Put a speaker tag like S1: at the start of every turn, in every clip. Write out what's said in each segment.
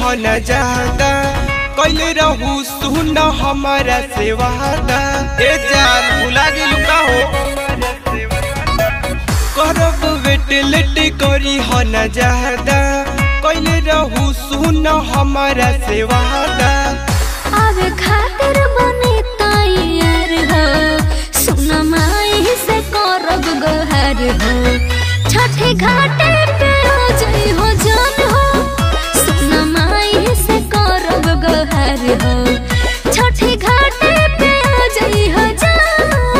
S1: हो न ज्यादा कैले रहू सुन हमारा से वादा ए जान भुला गेलू का हो करब वेट लेट करी हो न ज्यादा कैले रहू सुन हमारा से वादा
S2: आवे खातिर बने तैयार हो सुन माई से करब गोहार हो छठे घाटे पे आ जाई हो जान हो सुन माई से करब गोहार हो छठे घाटे पे आ जाई हो जान हो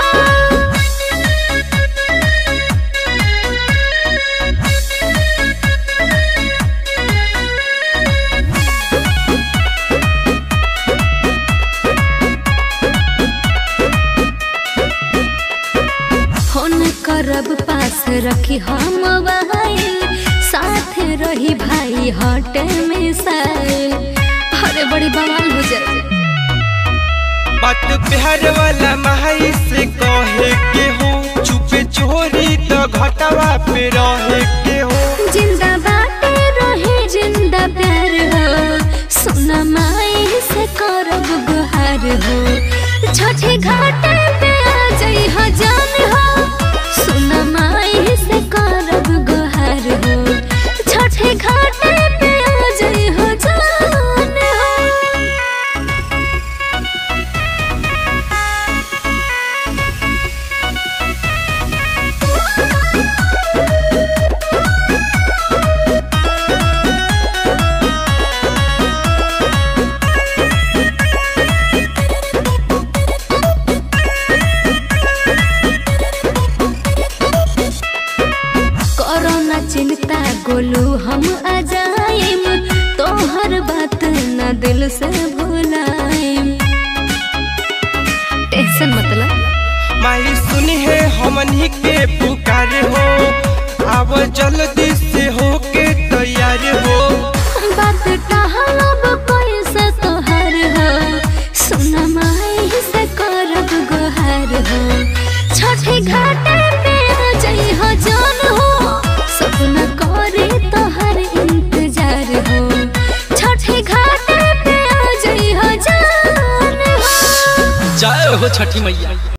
S2: फोन करब पास रखी हम मोबाइल साथ रही भाई हटे में साइल अरे बड़ी बवाल हो जाए
S1: बात प्यार वाला माई से कहे के हो चुपे चोरी तो घटवा पे रहे के हो
S2: जिंदा बाटे रहे जिंदा प्यार हो सुन माई से करब गुहार हो छठे घाटे पे आ जाई हो जान हो सुन माई से करब गुहार हो छठे घाटे पे आ जाई हो जान हो कोरोना चिंता गोलू हम आ जाएम तोहर बात न दिल से भुलाएम टेंशन मतलब
S1: माई सुनी है हमनी के पुकार हो अब जल्दी से हो के तैयार हो
S2: बात टहलब कैसे तोहर हो सुन माई से करब गोहार हो छठे घाटे पे आ जाई हो जान हो सपना करे तोहर इंतजार हो छठे घाटे पे आ जाई हो जान हो
S3: जय हो छठी मैया